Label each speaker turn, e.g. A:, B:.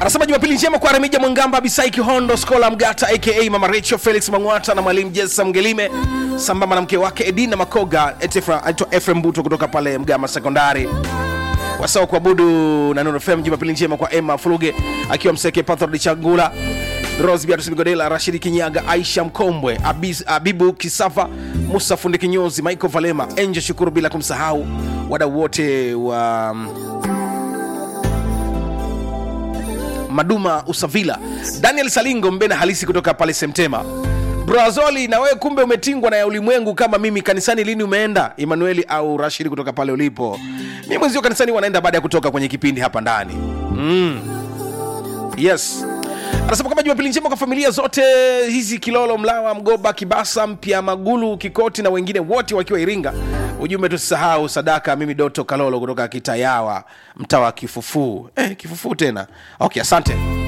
A: anasema jumapili njema kwa remija mwangamba bisai kihondo skola mgata aka mama recho felix mangwata na mwalimu jesa mgelime sambamba na mke wake edina makoga aitwa efrem buto kutoka pale mgama sekondari wasawa kuabudu na Nuru FM. Jumapili njema kwa Emma Fuluge akiwa Mseke, Pathord Chagula, Rose Beatrice Migodela, Rashidi Kinyaga, Aisha Mkombwe, Abiz, Abibu Kisafa, Musa Fundi Kinyozi, Michael Valema, Enje Shukuru, bila kumsahau wadau wote wa Maduma Usavila, Daniel Salingo Mbena halisi kutoka pale Semtema. Brazoli, na wewe kumbe umetingwa na ya ulimwengu kama mimi. Kanisani lini umeenda? Emanueli au Rashidi kutoka pale ulipo. Mimi mwenzio kanisani wanaenda baada ya kutoka kwenye kipindi hapa ndani mm. Yes, anasema kama Jumapili njema kwa familia zote hizi Kilolo, Mlawa, Mgoba, Kibasa, Mpya, Magulu, Kikoti na wengine wote wakiwa Iringa. Ujumbe tusisahau sadaka. Mimi Doto Kalolo kutoka Kitayawa, mtaa wa Kifufuu. Eh, Kifufuu tena. Okay, asante.